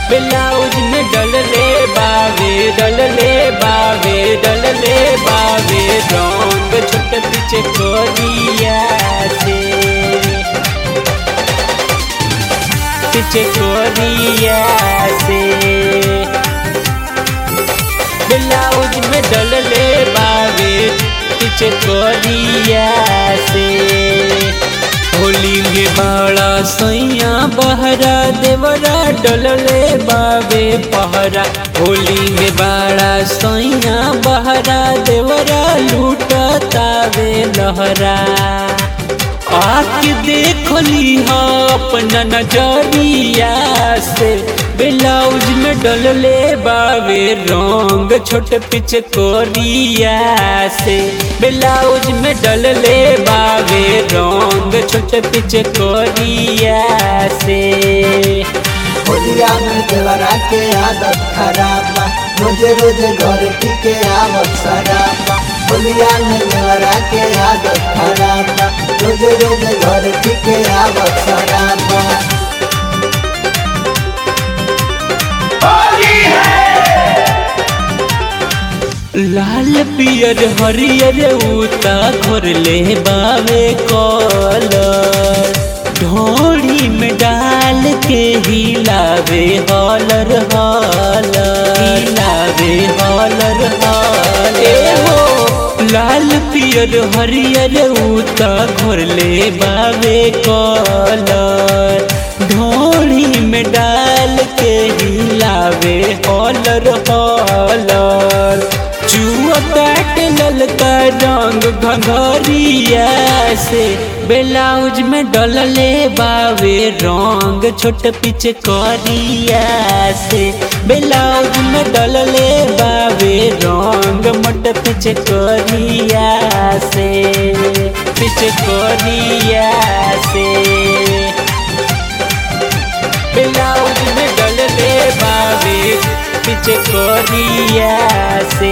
blouse में डलले बावे डलले बावे डलले बावे रंग छोट पीछे कोरिया से पीछे कोरिया से ब्लाउज में डलले बावे पीछे कोरिया से होली में बड़ा सैया बहरा देवरा डलले बावे पहरा होली में बड़ा सैया बहरा देवरा लूटतावे लहरा आके देखली हा अपना नजरिया से ब्लाउज में डलले बावे रंग छोट पिच कोरिया से ब्लाउज में डलले बावे रंग छोट पिच कोरिया से होलिया में देवरा के आदत खराब बा रोजे रोजे घर टिके आवत शराब बा होलिया में देवरा के आदत खराब बा रोजे रोजे घर टिके आवत शराब बा लाल पियर हरियर उता घर ले बावे कलर ढोड़ी में डाल के हिलावे हॉलर हॉलर हिलावे हॉलर हॉलर ए हो लाल पियर हरियर उता घर ले बावे कलर ढोड़ी में डाल के हिलावे हॉलर हॉलर चुअताट ललका रंग घंघरिया से ब्लाउज में डलले बावे रंग छोट पिच करिया से ब्लाउज में डलले बावे रंग मोट पिच करिया से पिच करिया से ब्लाउज में डलले बावे पीछे कोरिया से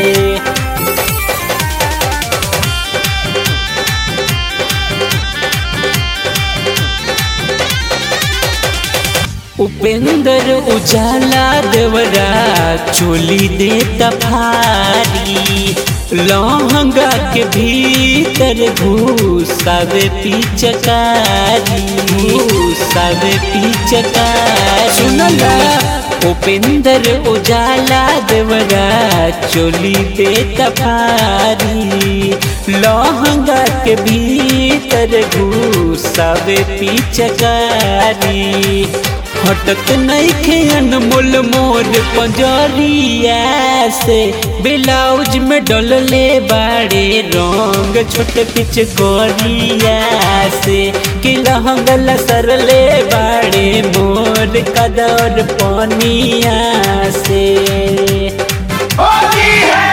उपेंद्र उजाला देवरा चोली दे तफारी लहंगा के भीतर घुसावे पिचकारी घुसावे पिचकारी सुनला उपेंद्र उजाला देवरा चोली दे तफारी लहंगा के भीतर घुसावे पिचकारी हटक नहीं खे अनमोल मोर पंजरिया से ब्लाउज में डलले बाड़े रंग छोट पिच कोरिया से कि लहंगल सरले बाड़े मोर कदर पनिया से